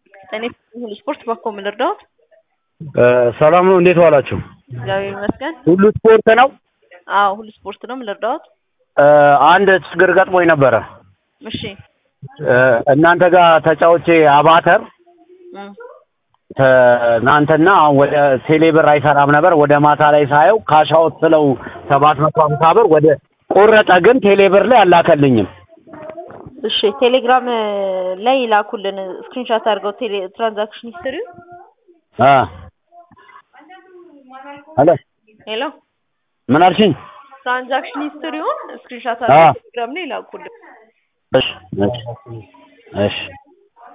እኔ ሁሉ ስፖርት ባኮ ምን ልርዳዎት? ሰላም ነው። እንዴት ዋላችሁ? እግዚአብሔር ይመስገን። ሁሉ ስፖርት ነው። አዎ ሁሉ ስፖርት ነው። ምን ልርዳዎት? አንድ ችግር ገጥሞኝ ነበረ። እሺ እናንተ ጋር ተጫውቼ አባተር እም፣ ትናንትና ወደ ቴሌብር አይሰራም ነበር። ወደ ማታ ላይ ሳየው ካሻውት ስለው ሰባት መቶ ሀምሳ ብር ወደ ቆረጠ፣ ግን ቴሌብር ላይ አላከልኝም። እሺ ቴሌግራም ላይ ላኩልን ስክሪንሻት አድርገው ቴሌ ትራንዛክሽን ሂስትሪ አ አለ ሄሎ ምን አልሽኝ? ትራንዛክሽን ሂስትሪውን ስክሪንሻት አዎ። አድርገው ቴሌግራም ላይ ላኩልን። እሺ እሺ እሺ